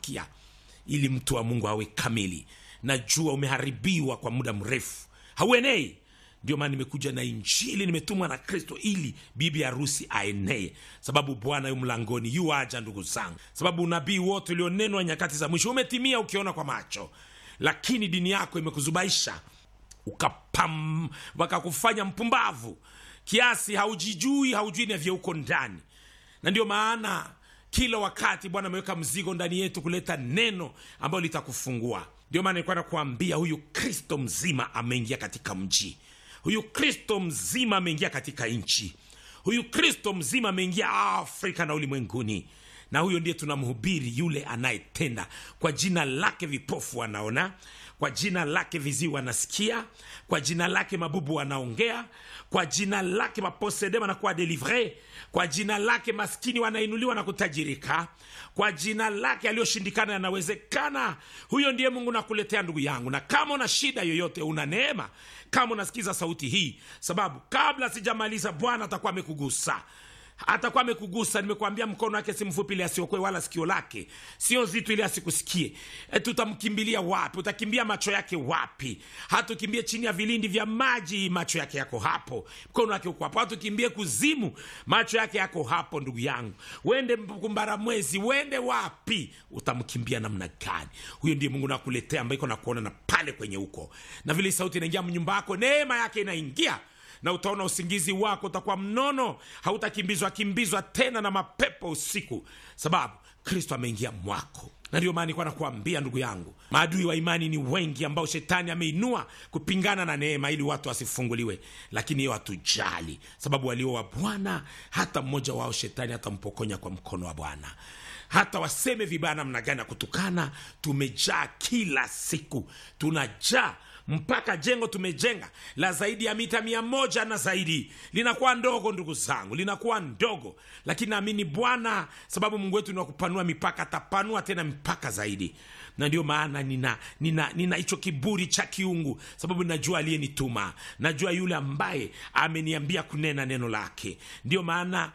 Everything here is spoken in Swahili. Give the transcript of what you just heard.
upya ili mtu wa mungu awe kamili najua umeharibiwa kwa muda mrefu hauenei ndio maana nimekuja na injili nimetumwa na kristo ili bibi harusi aenee sababu bwana yu mlangoni yu aja ndugu zangu sababu unabii wote ulionenwa nyakati za mwisho umetimia ukiona kwa macho lakini dini yako imekuzubaisha ukapam wakakufanya mpumbavu kiasi haujijui haujui na vyeuko ndani na ndio maana kila wakati bwana ameweka mzigo ndani yetu kuleta neno ambayo litakufungua ndio maana nilikuwa nakuambia huyu kristo mzima ameingia katika mji huyu kristo mzima ameingia katika nchi huyu kristo mzima ameingia afrika na ulimwenguni na huyo ndiye tunamhubiri yule anayetenda kwa jina lake vipofu wanaona kwa jina lake viziwi wanasikia kwa jina lake mabubu wanaongea kwa jina lake maposede wanakuwa delivre kwa jina lake maskini wanainuliwa na kutajirika kwa jina lake aliyoshindikana yanawezekana huyo ndiye mungu nakuletea ndugu yangu na kama una shida yoyote una neema kama unasikiza sauti hii sababu kabla sijamaliza bwana atakuwa amekugusa atakuwa amekugusa nimekuambia mkono wake si mfupi ili asiokoe wala sikio lake sio zito ili asikusikie e, tutamkimbilia wapi utakimbia macho yake wapi hatukimbie chini ya vilindi vya maji macho yake yako hapo mkono wake uko hapo hatukimbie kuzimu macho yake yako hapo ndugu yangu wende kumbara mwezi wende wapi utamkimbia namna gani huyo ndiye mungu nakuletea ambaye iko nakuona na pale kwenye huko na vile sauti inaingia mnyumba yako neema yake inaingia na utaona usingizi wako utakuwa mnono hautakimbizwa kimbizwa tena na mapepo usiku sababu kristo ameingia mwako na ndio maana nilikuwa nakuambia ndugu yangu maadui wa imani ni wengi ambao shetani ameinua kupingana na neema ili watu wasifunguliwe lakini hiyo hatujali sababu walio wa bwana hata mmoja wao shetani hatampokonya kwa mkono wa bwana hata waseme vibaya namna gani ya kutukana tumejaa kila siku tunajaa mpaka jengo tumejenga la zaidi ya mita mia moja na zaidi linakuwa ndogo ndugu zangu linakuwa ndogo lakini naamini bwana sababu mungu wetu ni wa kupanua mipaka atapanua tena mipaka zaidi na ndio maana nina nina nina hicho kiburi cha kiungu sababu najua aliyenituma najua yule ambaye ameniambia kunena neno lake ndio maana